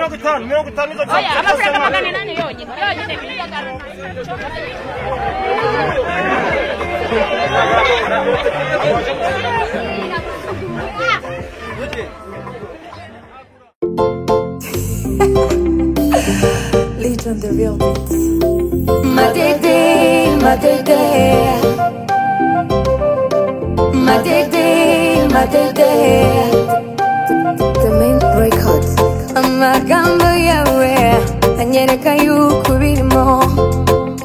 Oya, amafaranga magana inani yonyine yonyine miliyoni Legion the real beats. Matete, matete. Matete, matete. The main record. Amagambo yawe anyereka yuko birimo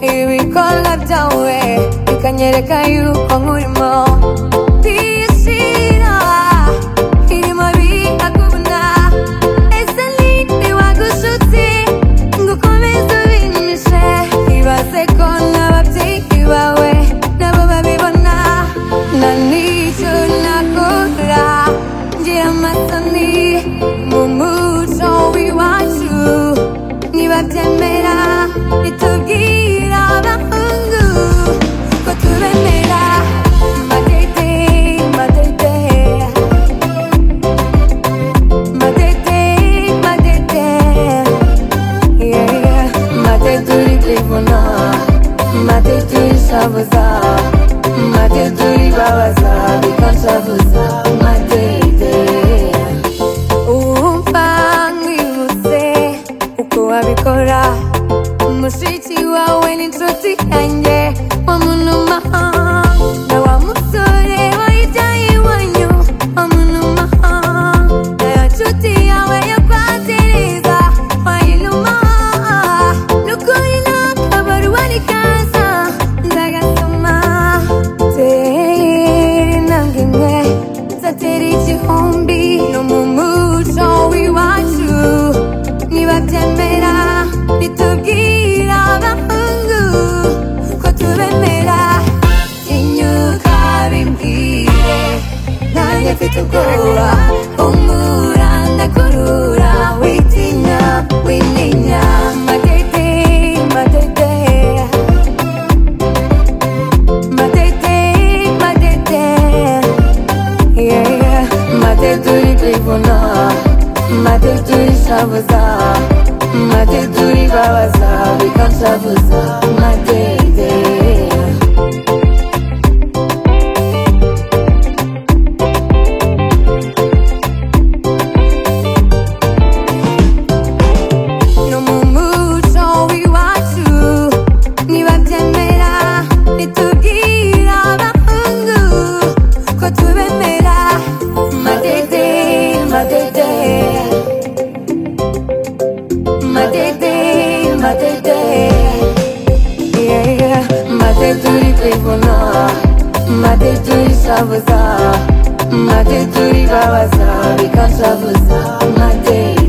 ibikorwa byawe bikanyereka yuko nkurimo Tiyishyira, irimo biraguna. Ese ni ntiwagushutse ngo ukomeze ubimishe? Ibaze ko n'ababyeyi bawe nabo babibona. Na n'icyo nakora, ngira amasoni mu muco w'iwacu. Nibabyemera, nitubwira abahungu ko tubemera. Matete, matete. Matete, matete. Yeah, yeah. Matete uri kwivuna, matete urishavuza, matete uribabaza, bikanshavuza. Matete. Uwumva nkwibutse uko wabikora mushiki wawe n'inshuti yanjye wa munumaha na wa musore wayijyaye iwanyu wa munumaha na ya nshuti yawe yo kwa Tereza wayinumaha n'ukuri n'akabari wari kaza ndagasoma tere nange mwe nzatera igihumbi no mu muco w'iwacu nibabyemera bitubwira abahungu ko tubemera inyuka bimbwire nanjye mfite ubwoba umura ndakurura witinya wininya matete matete matete matete yeah. Matete uri kwivuna matete urishavuza matete uribabaza bikanshavuza matete no mu muco w'iwacu nibabyemera bitubwira abahungu ko tubemera matete matete matete matete Yeah, yeah. matete uri kwivuna matete urishavuza matete uribabaza bikanshavuza matete